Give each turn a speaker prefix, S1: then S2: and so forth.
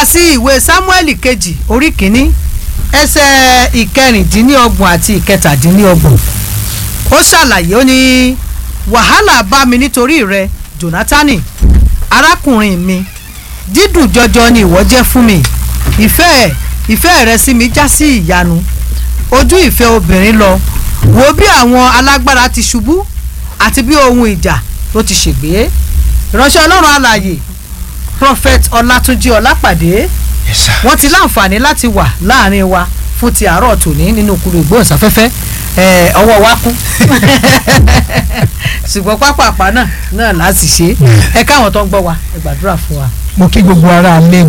S1: padà sí ìwé samuel kejì orí kìíní ẹsẹ̀ ìkẹrìndínlọ́gbọ̀n àti ìkẹtàdínlọ́gbọ̀n ó ṣàlàyé ó ní wàhálà bá mi nítorí rẹ jonathan arákùnrin mi dídùn jọjọ ni ìwọ jẹ́ fún mi ìfẹ́ ìfẹ́ rẹ sí mi já sí ìyanu ojú ìfẹ́ obìnrin lọ wo bí àwọn alágbára ti ṣubú àti bí ohun ìjà tó ti ṣègbé ìránṣẹ́ ọlọ́run alààyè prophet ọlátúnjí ọlápàdé
S2: yes sir.
S1: wọ́n ti láǹfààní láti wà láàrin wa fún ti àárọ̀ tòní nínú kúrò ìgbóhùnsáfẹ́fẹ́ ẹ̀, ọwọ́ wa kú ṣùgbọ́n pápápá náà náà láti ṣe é ẹ káwọn tó ń gbọ́ wa ẹ gbàdúrà fún wa.
S2: mo kí gbogbo ara lé